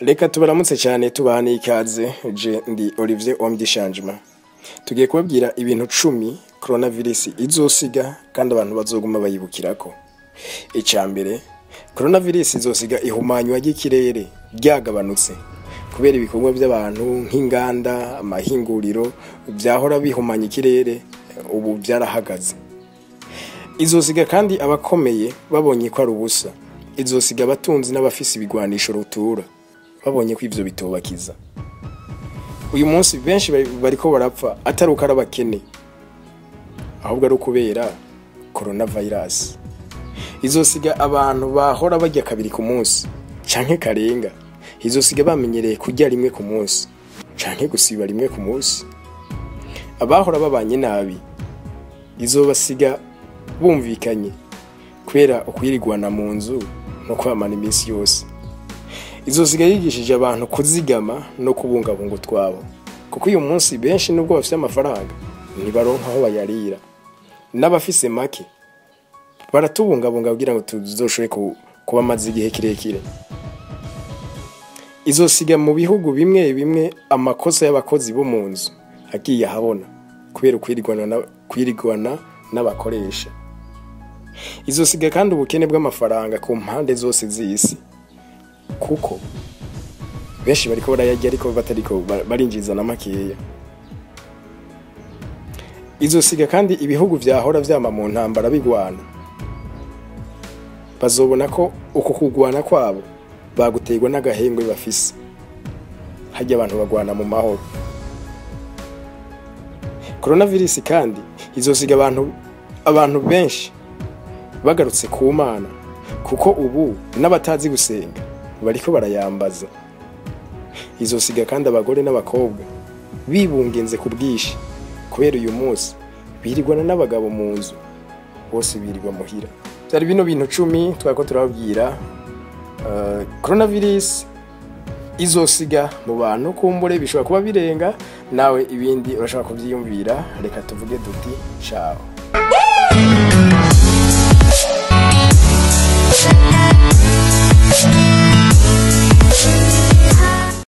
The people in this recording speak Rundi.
reka tubaramutse cyane tubaha n'ikaze je ndi olivier omdi changement tugiye kubabwira ibintu cumi coronavirus izosiga kandi abantu bazoguma bayibukirako icya mbere coronavirus izosiga ihumanywa ry'ikirere ryagabanutse kubera ibikorwa by'abantu nk'inganda amahinguriro byahora bihumanya ikirere ubu byarahagaze izosiga kandi abakomeye babonye ko ari ubusa izosiga abatunzi n'abafise ibigwanisho rutura babonye ko ivyo bitobakiza uyu munsi benshi bari- bariko barapfa atari uko ari abakene ahubwo ari ukubera coronavirus izosiga abantu bahora barya kabiri ku munsi canke karenga izosiga bamenyereye kurya rimwe ku munsi canke gusiba rimwe ku munsi abahora babanye nabi izobasiga bumvikanye kubera ukwirigwana mu nzu no kwamana iminsi yose izosiga yigishije abantu kuzigama no kubungabunga utwabo kuko uyu munsi benshi nubwo bafite amafaranga ntibaronka aho bayarira n'abafise make baratubungabunga kugira ngo tuzoshobore ku- kuba amaze igihe kirekire izosiga mu bihugu bimwe bimwe amakosa y'abakozi bo mu nzu agiye ahabona kubera ukwirigwana na- kwirigwana n'abakoresha izosiga kandi ubukene bw'amafaranga ku mpande zose z'isi kuko benshi bariko barayarya ariko batariko ba- barinjiza na makeya izosiga kandi ibihugu vyahora vyama mu ntambara bigwana bazobona ko uku kugwana kwabo baguterwa n'agahengwe bafise harya abantu bagwana mu mahoro coronavirus kandi izosiga abantu abantu benshi bagarutse ku mana kuko ubu n'abatazi gusenga bariko barayambaza izosiga kandi abagore n'abakobwa bibungenze ku bwinshi kubera uyu munsi birirwana n'abagabo mu nzu bose birirwa muhira byari bino bintu cumi twako turababwira uh, coronavirus izosiga mu bantu kumbure bishobora kuba birenga nawe ibindi urashobora kubyiyumvira reka tuvuge duti ciao